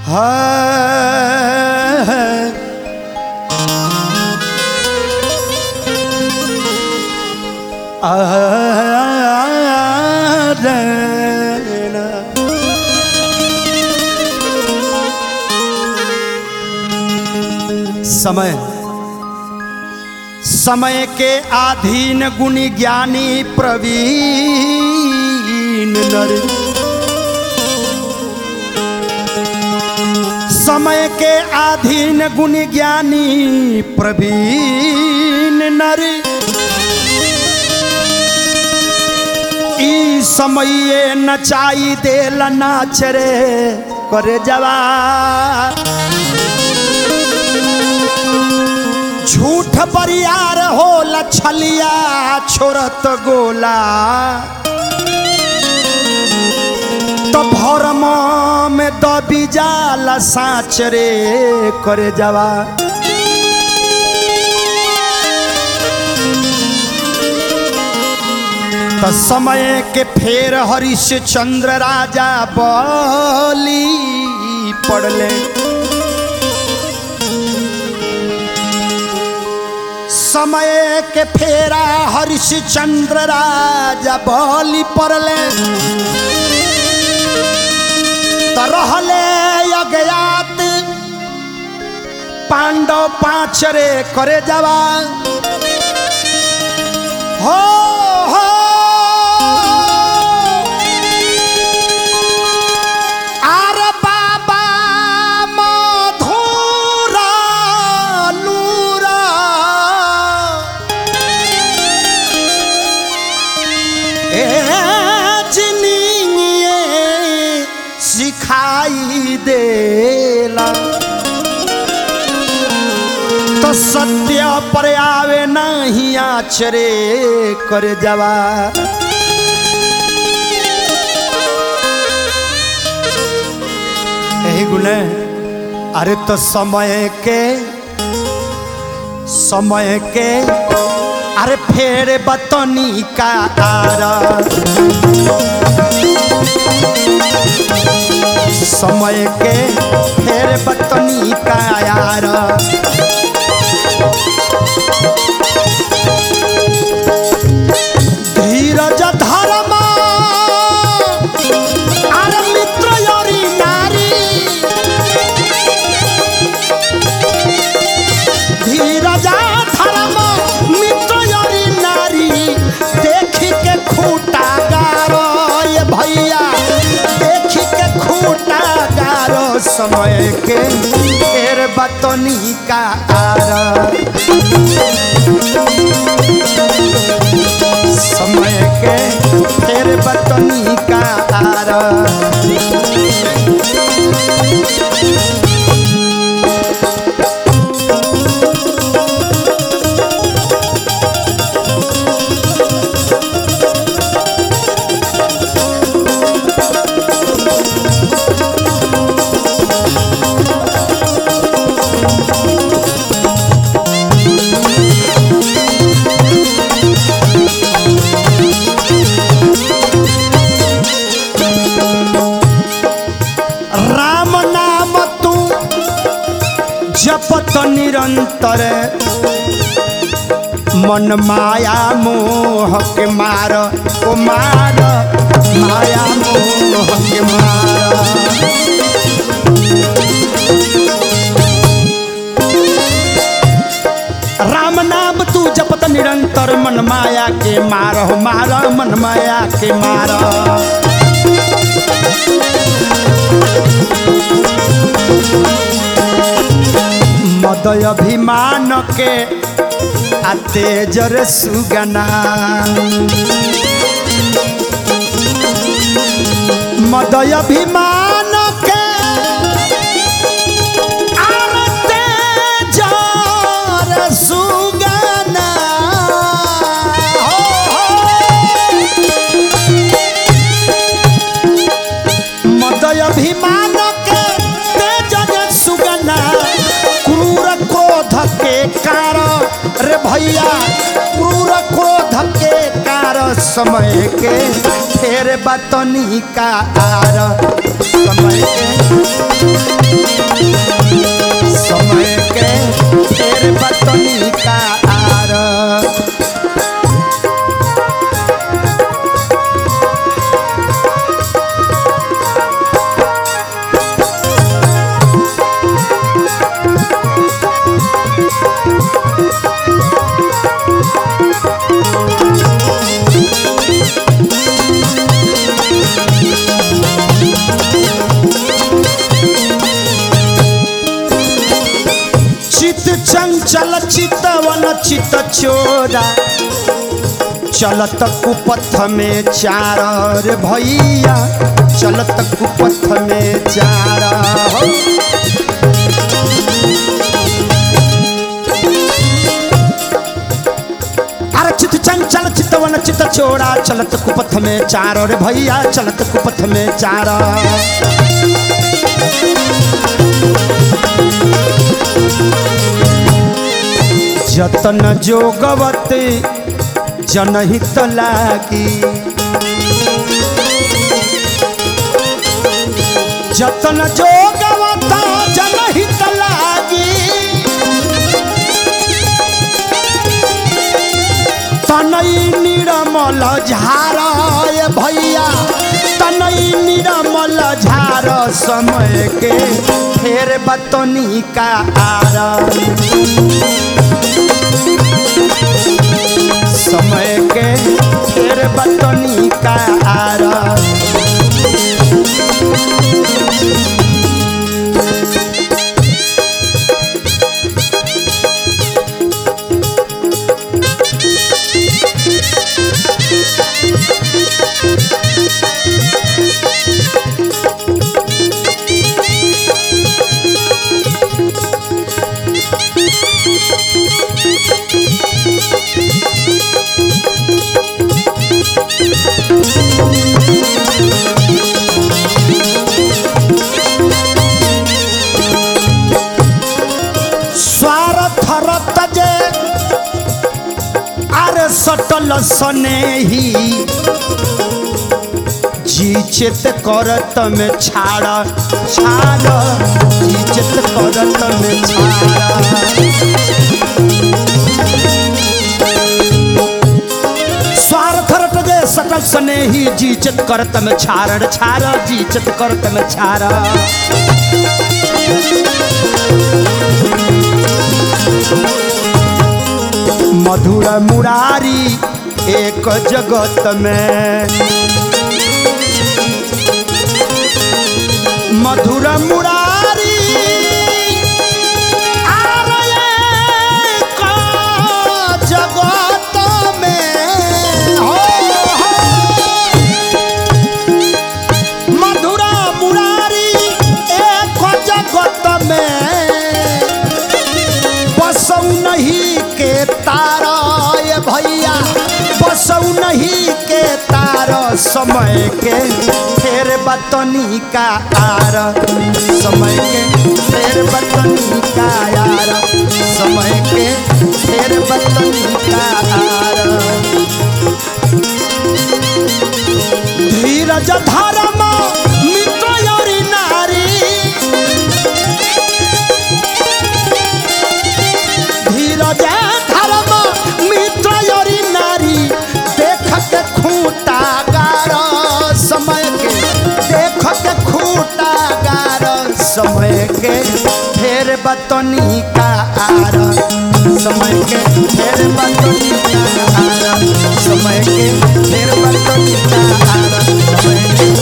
समय समय के अधीन गुणी ज्ञानी प्रवीण नर समय के अधीन गुणी ज्ञानी प्रवीण नर ई समये नचाई देल नाच रे करे जवा झूठ बरियार हो लछलिया छोरत गोला तो भरम में दबी जाला साँच रे करे जवा तो समय के फेर हरिश्चंद्र राजा बली पड़ले समय के फेरा हरिश्चंद्र राजा बली पड़ले तो रहले अज्ञात पांडव पाँच रे करे जवा हो हो आर बाबा मधुरा लूरा ए जिनिए सिखाई देला तो सत्य पर आवे नहीं आचरे कर जवा यही गुण है अरे तो समय के समय के अरे फेर बतनी का आरा समय के फेर बतनी का यार धीरज धर्म अरे मित्र योरी नारी धीरज धर्म मित्र योरी नारी देखी के खूटा गारो ये भैया देखी के खूटा गारो समय के फेर बतनी का आरा समय के फेर बतनी का आरा राम नाम तू जपत निरंतर मन माया मोह के मार ओ मार माया मोह के मार राम नाम तू जपत निरंतर मन माया के मार हो मार मन माया के मार मदय अभिमान के आ तेजर सुगना मदय अभिमान के आर तेजर सुगना हो, हो। मदय अभिमान के तेजन सुगना क्रूर क्रोध के कार रे भैया क्रूर क्रोध के कार समय के फेर बतनी का आर समय के समय के फेर बतनी का आर चित चंचल चितवन चित चोरा चलत कुपथ में चार रे भैया चलत कुपथ में चार हो। अरे चित चंचल चितवन चित चोरा चलत कुपथ में चार रे भैया चलत कुपथ में चार जतन जोगवते जनहित लागी जतन जोगवता जनहित लागी तनई निरमल झार भैया तनई निरमल झार समय के फेर बतनी का आर समय के फेर बतनी का आर स्वार्थ रत जे अरे सटल सनेही जी चित करत में छाड़ छाड़ जी चित करत में छाड़ स्वार्थ रट जे सटल सनेही जी चित करत में छाड़ छाड़ जी चित करत में छाड़ मधुर मुरारी एक जगत में मधुर मुरारी आर एक जगत में हो, हो। मधुर मुरारी एक जगत में बसौ नहीं के तारा ये भैया बसौ नहीं के तारा समय के फेर बतनी का आर समय के फेर बतनी का आर समय के फेर बतनी का आर धीरज धर्म मित्र योरी नारी धीरज धर्म मित्र योरी नारी देख के खूटा गार समय के देख के खूटा गार समय के फेर बतनी का आर समय के फेर बतनी का आर समय के फेर बतनी का आर समय के